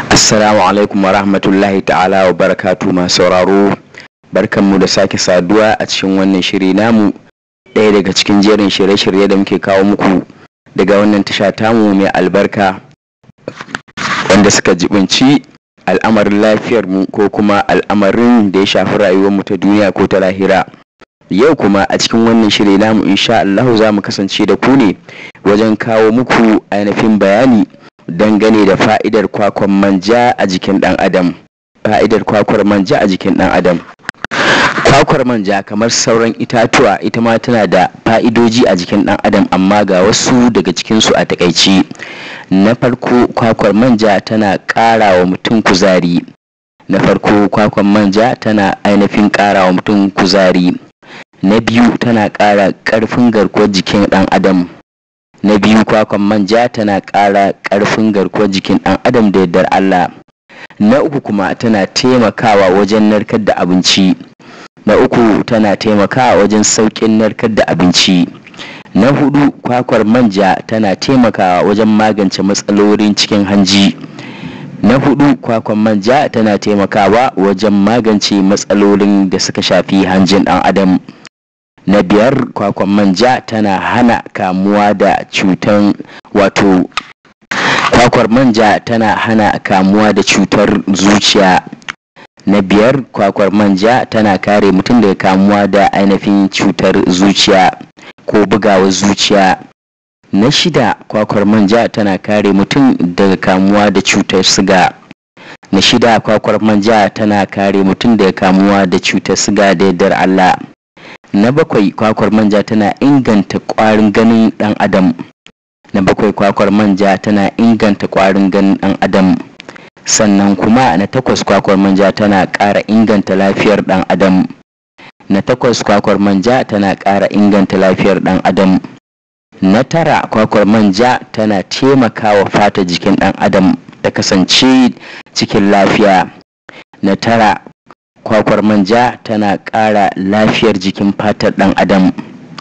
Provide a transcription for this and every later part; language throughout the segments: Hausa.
Assalamu alaikum wa rahmatullahi ta'ala wa barakatu masu sauraro barkanmu da sake saduwa a cikin wannan shiri namu ɗaya daga cikin jerin shirye-shirye da muke kawo muku daga wannan tasha tamu mai albarka wanda suka jibinci al'amarin lafiyar mu ko kuma al'amarin da ya shafi rayuwar mu ta duniya ko ta lahira yau kuma a cikin wannan shiri namu insha Allah za mu kasance da ku ne wajen kawo muku ainihin bayani dangane da fa'idar kwakwan manja a jikin ɗan adam fa'idar kwakwar manja a jikin ɗan adam kwakwar manja kamar sauran itatuwa ita ma tana da fa'idoji a jikin ɗan adam amma ga wasu daga cikinsu a takaici na farko kwakwar manja tana ƙara wa mutum kuzari na farko kwakwar manja tana ainihin ƙara wa mutum kuzari na biyu tana ƙara ƙarfin garkuwar jikin ɗan adam na biyu kwakwan manja tana ƙara ƙarfin garkuwar jikin ɗan adam da yardar Allah na uku kuma tana taimakawa wajen narkar da abinci na uku tana taimakawa wajen sauƙin narkar da abinci na hudu kwakwar manja tana taimakawa wajen magance matsalolin cikin hanji na hudu kwakwan manja tana taimakawa wajen magance matsalolin da suka shafi hanjin ɗan adam na biyar kwakwan manja tana hana kamuwa da cutar wato kwakwar manja tana hana kamuwa da cutar zuciya na biyar kwakwar manja tana kare mutum daga kamuwa da ainihin cutar zuciya ko bugawar zuciya na shida kwakwar manja tana kare mutum daga kamuwa da cutar siga na shida kwakwar manja tana kare mutum daga kamuwa da cutar siga da yardar allah na bakwai kwakwar manja tana inganta kwarin ganin dan adam na bakwai kwakwar manja tana inganta kwarin ganin dan adam sannan kuma na takwas kwakwar manja tana ƙara inganta lafiyar dan adam na takwas kwakwar manja tana ƙara inganta lafiyar dan adam na tara kwakwar manja tana taimakawa fata jikin dan adam ta kasance cikin lafiya na tara kwakwar manja tana ƙara lafiyar jikin fatar ɗan adam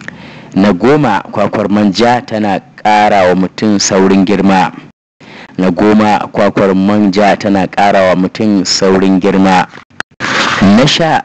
na goma kwakwar manja tana ƙara wa mutum saurin girma na goma kwakwar manja tana ƙara wa mutum saurin girma na sha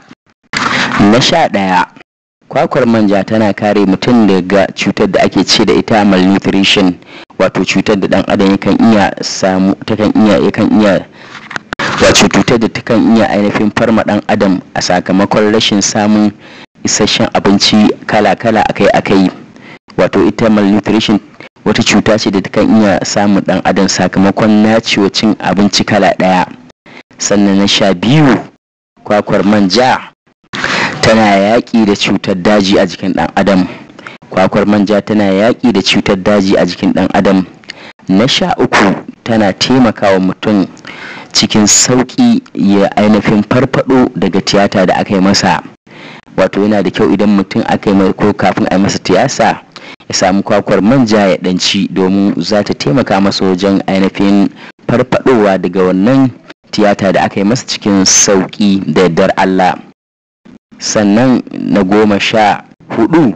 na sha ɗaya kwakwar manja tana kare mutum daga cutar da ake ce da ita malnutrition wato cutar da ɗan adam yakan iya samu takan iya yakan iya wato cutar da takan iya ainihin farma dan adam a sakamakon rashin samun isasshen abinci kala-kala akai-akai wato ita malnutrition wata cuta ce da takan iya samun dan adam sakamakon nacewa cin abinci kala daya sannan na sha biyu kwakwar manja tana yaƙi da cutar daji a jikin dan adam kwakwar manja tana yaƙi da cutar daji a jikin dan adam na sha uku tana taimakawa mutum cikin sauƙi ya ainihin farfado daga tiyata da aka yi masa wato yana da kyau idan mutum aka yi ko kafin a yi masa tiyasa ya samu kwakwar manja ya ɗanci domin za ta taimaka masa wajen ainihin farfadowa daga wannan tiyata da aka yi masa cikin sauƙi da yardar Allah sannan na goma sha hudu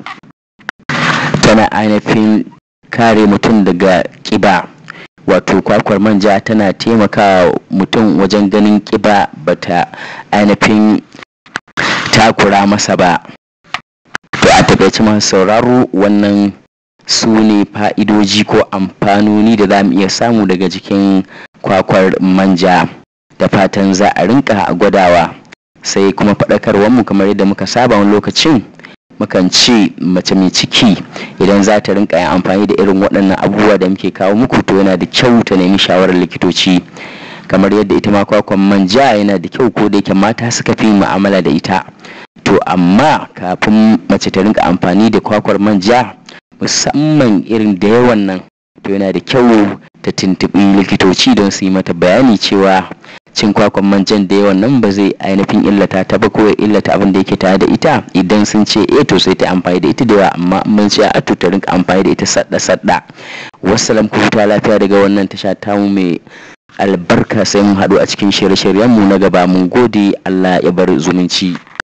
tana ainihin kare mutum daga ƙiba wato kwakwar manja tana taimaka mutum wajen ganin kiba bata ainihin takura masa ba to a takaice masu sauraro wannan su ne fa'idoji ko amfanoni da za mu iya samu daga jikin kwakwar manja da fatan za a rinka gwadawa sai kuma faɗakarwarmu kamar yadda muka saba wani lokacin mukan ce mace mai ciki idan za ta rinka yin amfani da irin waɗannan abubuwa da muke kawo muku to yana da kyau ta nemi shawarar likitoci kamar yadda ita ma kwakwan manja yana da kyau ko da yake mata suka fi mu'amala da ita to amma kafin mace ta rinka amfani da kwakwar manja musamman irin da yawan nan to yana da kyau ta tuntuɓi likitoci don su yi mata bayani cewa cin kwakwan manjan da yawan nan ba zai ainihin illata ta ba ko ya illata abin da yake tare da ita idan sun ce eh to sai ta amfani da ita da yawa amma mun ce a to ta rinka amfani da ita sadda sadda wassalam ku huta lafiya daga wannan tasha tamu mai albarka sai mun haɗu a cikin shirye-shiryenmu na gaba mun gode Allah ya bar zumunci